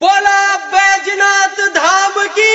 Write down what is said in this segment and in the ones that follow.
बोला बैजनाथ धाम की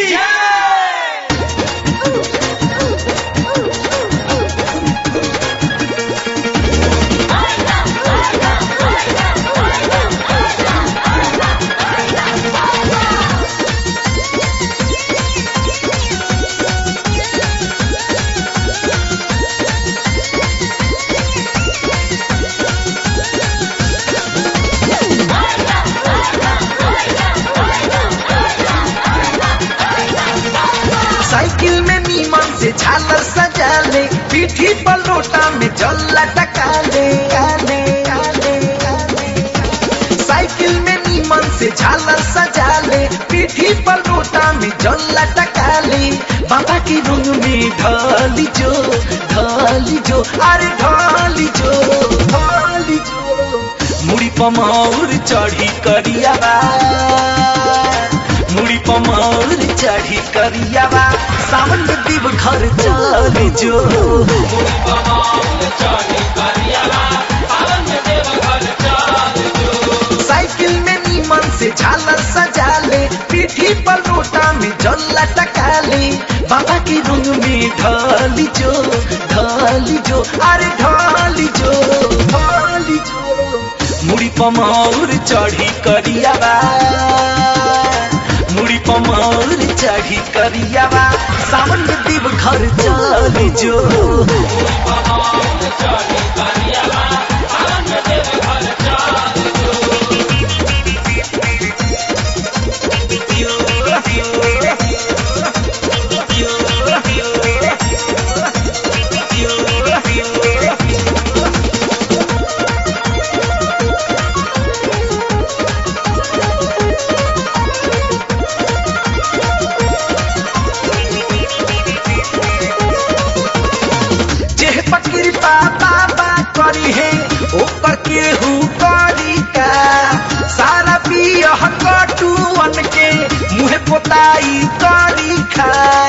साइकिल में नीमन से झालर सजा ले पीठी पर लोटा में जल लटका ले काले, काले, काले। साइकिल में नीमन से झालर सजा ले पीठी पर लोटा में जल लटका ले बाबा की रंग में ढाली जो ढाली जो अरे ढाली जो ढाली जो मुड़ी पमाउर चढ़ी करिया बा मुड़ी पमार चढ़ी करियावा सावन में दीव घर चल जो साइकिल में नीमन से झालर सजा ले पीठी पर लोटा में जल लटका ले बाबा की रंग में ढाली जो ढाली जो अरे ढाली जो ढाली जो मुड़ी पमार चढ़ी करियावा मुड़ी पमार चढ़ी करियावा सावन में दीव घर चल जो जेह पकड़ी पापा बा करी है ओकर केहू करी का सारा बियह कटुअन के मुहे पोताई करी खा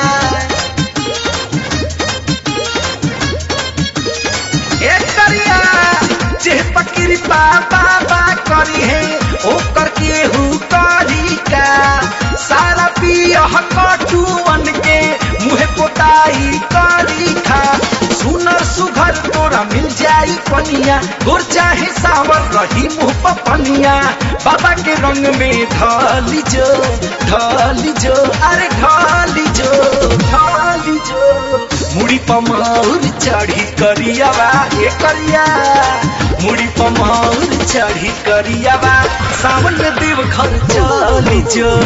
ए करिया जेह पकड़ी पापा बा करी है ओकर केहू करी का सारा बियह कटुअन के मुहे पोताई करी खा सुनर सुघर तोरा मिल जाई कनिया गोर चाहे सावर रही मुंह पर पनिया बाबा के रंग में ढाली जो ढाली जो अरे ढाली जो ढाली जो मुड़ी पमाउर चढ़ी करियावा ए करिया मुड़ी पमाउर चढ़ी करियावा सावन में देव घर चली जो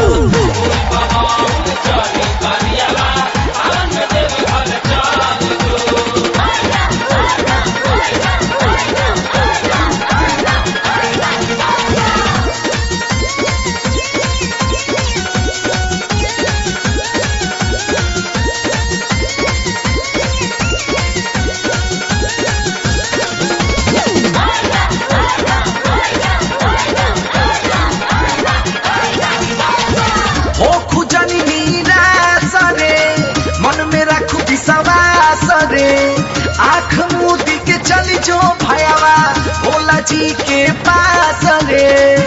हो खुजनी मीरा सरे मन में रखू विश्वास रे आंख मोदी के चली जो भयावा भोला जी के पास रे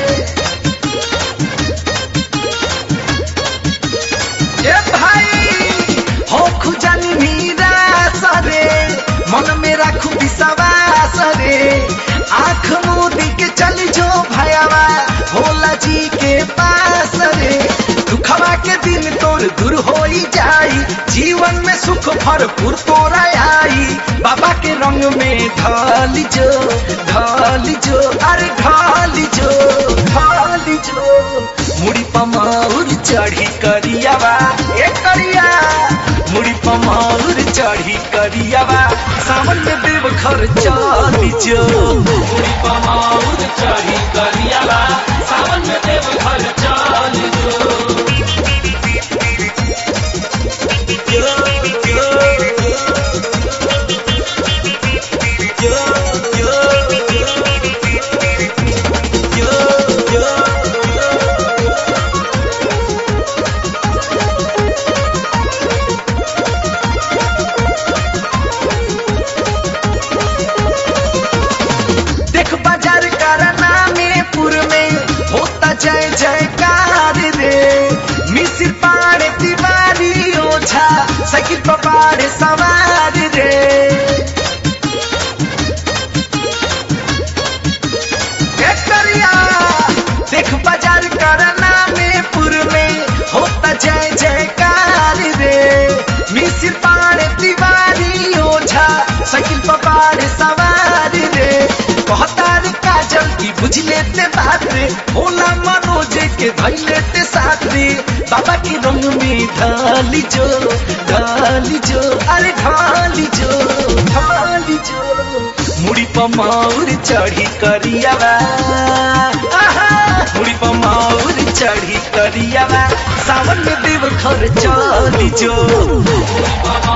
ए भाई हो खुजनी मीरा सरे मन में रखू विश्वास रे आंख मोदी के चली जो भयावा भोला जी के पास रे दुखवा के दिन तोर दूर हो जाई जीवन में सुख भरपूर तोरा आई बाबा के रंग में ढाली जो ढाली जो अरे ढाली जो ढाली जो मुड़ी पमाउर चढ़ी करियावा ए करिया मुड़ी पमाउर चढ़ी करियावा सावन में देव घर चली जो मुड़ी पमाउर चढ़ी करियावा सावन में देव घर चली जो देख बाजार करना में पुर में होता जय साइकिल पपाड़े सवार रे ए करिया देख बाजार करना में पुर में होता जय जयकार रे मिसिर पाड़े तिवारी ओझा साइकिल पपाड़े सवार रे कहता रे काजल की बुझ लेते बात रे भोला मनोज के धई लेते साथ रे बाबा के रंग में ढाली जो ढाली जो अरे ढाली जो ढाली जो मुड़ी पमाउर चढ़ी करियावा आहा, मुड़ी पमाउर चढ़ी करियावा सावन में देव घर चली जो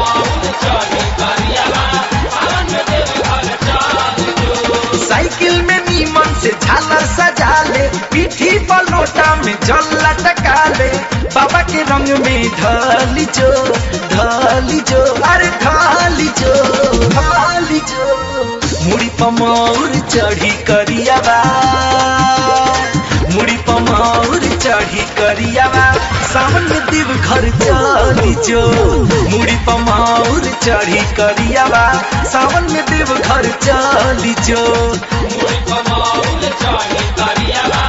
साइकिल में नीमन से झालर सजा ले पीठी पर लोटा में जल लटका ले बाबा के रंग में ढाली जो ढाली जो अरे ढाली जो ढाली जो मुड़ी पमौर चढ़ी करियावा मुड़ी पमौर चढ़ी करियावा सावन में देव घर चली जो मुड़ी पमौर चढ़ी करियावा सावन में देव घर चली जो मुड़ी पमाउल चढ़ी करियावा